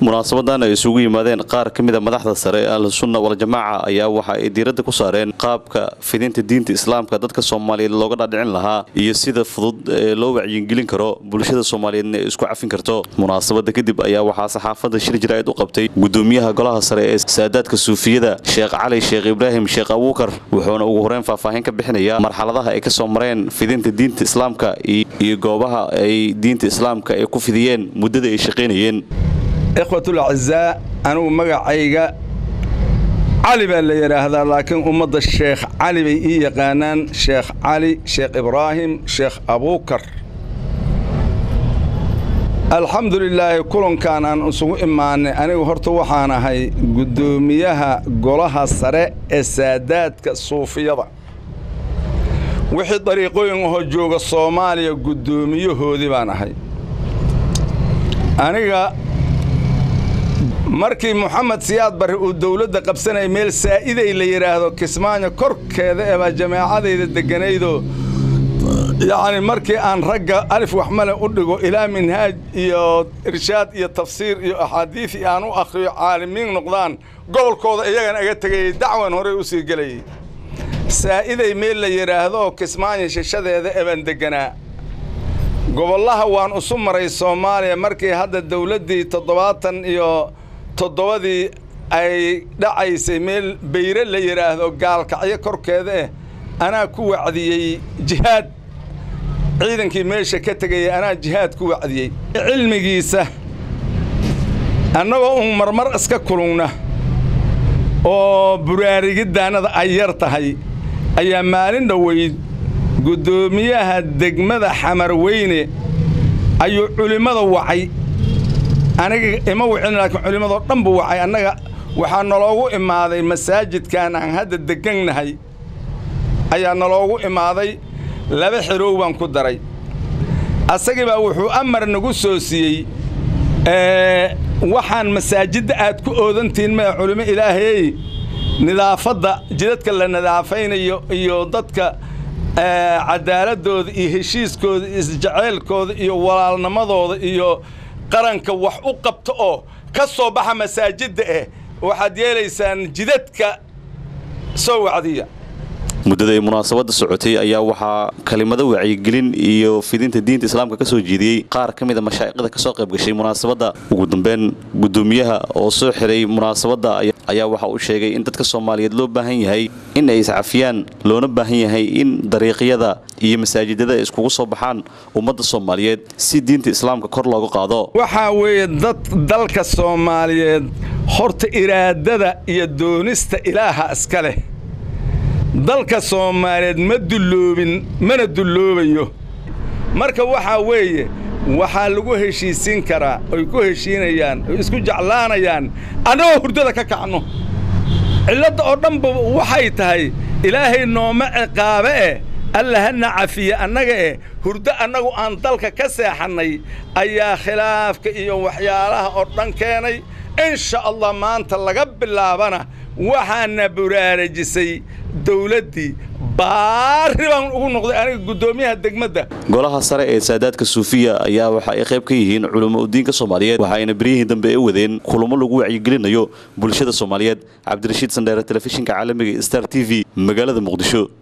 munaasabadan ay isugu yimaadeen qaar ka mid a madaxda sare ee ahlusunna waljamaaca ayaa waxa ay diiradda ku saareen qaabka fidinta diinta islaamka dadka soomaaliyeed looga dhaadhicin lahaa iyo sida fudud ee loo wacyigelin karo bulshada soomaaliyeedna ay isku cafin karto munaasabada kadib ayaa waxaa saxaafadda shir jaraa'id u qabtay gudoomiyaha golaha sare ee saadaadka suufiyada sheekh cali sheekh ibraahim sheekh abuukar wuxuuna ugu horeyn faahfaahin ka bixinayaa marxaladaha ay ka soo mareen fidinta diinta islaamka iyo goobaha ay diinta islaamka ay ku fidiyeen muddada ay shaqaynayeen ikhwatul acizaa anugu magacayga cali baa la yidhaahdaa laakiin ummadda sheekh cali bay ii yaqaanaan sheekh cali sheekh ibraahim sheekh abuukar alxamdu lilaahi kulankan aan isugu imaannay anigu horta waxaan ahay guddoomiyaha golaha sare ee saadaadka suufiyada wixii dariiqooyin ahoo jooga soomaaliya guddoomiyahoodii baan ahay aniga markii moxamed siyaad barre uu dawladda qabsanaya meel saa'iday la yidhaahdo kismaayo korkeeda eebaa jamaacadayda degganaydoo yacni markii aan ragga alif waxmale u dhigo ilaa minhaaj iyo irshaad iyo tafsiir iyo axaadiid iyo aan u akhriyo caalimiin noqdaan gobolkooda iyagan aga tegayay dacwan horey u sii gelayay saa'iday meel la yidhaahdo kismaayo shishadeeda ebaan degganaa gobollaha waan isu maray soomaaliya markii hadda dawladdii toddobaatan iyo toddobadii ay dhacaysay meel bayre la yidhaahdo gaalkacyo korkeeda eh anaa ku wacdiyey jihaad ciidankii meesha ka tegaya anaa jihaad ku wacdiyey cilmigiisa annagoo un marmar iska kulungna oo buraarigiddaannada ay yar tahay ayaa maalin dhoweyd guddoomiyaha degmada xamarweyne ayuu culimmada wacay aniga ima wicin laakiin culimmadoo dhan buu wacay annaga waxaa naloogu imaaday masaajidkan aan hadda deggannahay ayaa naloogu imaaday laba xidhow baan ku daray asagii baa wuxuu amar nagu soo siiyey waxaan masaajidda aad ku oodantihiin maya culimo ilaahayey nidaafadda jidadka la nidaafaynayo iyo dadka cadaaladooda iyo heshiiskooda iyo isjaceylkooda iyo walaalnimadooda iyo qaranka wax u qabta oo ka soo baxa masaajidda eh waxaad yeelaysaan jidadka soo wacdiya muddada ay munaasabadda socotay ayaa waxaa kalimado wacyigelin iyo fidinta diinta islaamka ka soo jeediyey qaar ka mid a mashaa'iqda ka soo qayb gashay munaasabadda ugu dambeyn guddoomiyaha oo soo xiray munaasabadda ayaa waxa uu sheegay in dadka soomaaliyeed loo baahan yahay in ay iscafiyaan loona baahan yahay in dariiqyada iyo masaajidada ay iskugu soo baxaan ummadda soomaaliyeed si diinta islaamka kor looga qaado waxaa weeye dad dalka soomaaliyeed horta iraadada iyo doonista ilaaha iska leh dalka soomaaliyeed ma dulloobin mana dulloobayo marka waxaa weeye waxaa lagu heshiisiin karaa oy ku heshiinayaan oy isku jeclaanayaan annagoo hurdada ka kacno cilladda oo dhanba waxay tahay ilaahay nooma ciqaabe eh alla hana cafiye annaga eh hurdo annagu aan dalka ka seexannay ayaa khilaafka iyo waxyaalaha oo dhan keenay insha allah maanta laga bilaabana waxaana buraarajisay dawladdii baarri baan ugu noqday aniga guddoomiyaha degmadda golaha sare ee saadaadka suufiya ayaa waxa ay qayb ka yihiin culamo udiinka soomaaliyeed waxa ayna beryihii dambe ay wadeen kulamo lagu wacyigelinayo bulshada soomaaliyeed cabdirashiid sandheere telefishinka caalamiga star t v magaalada muqdisho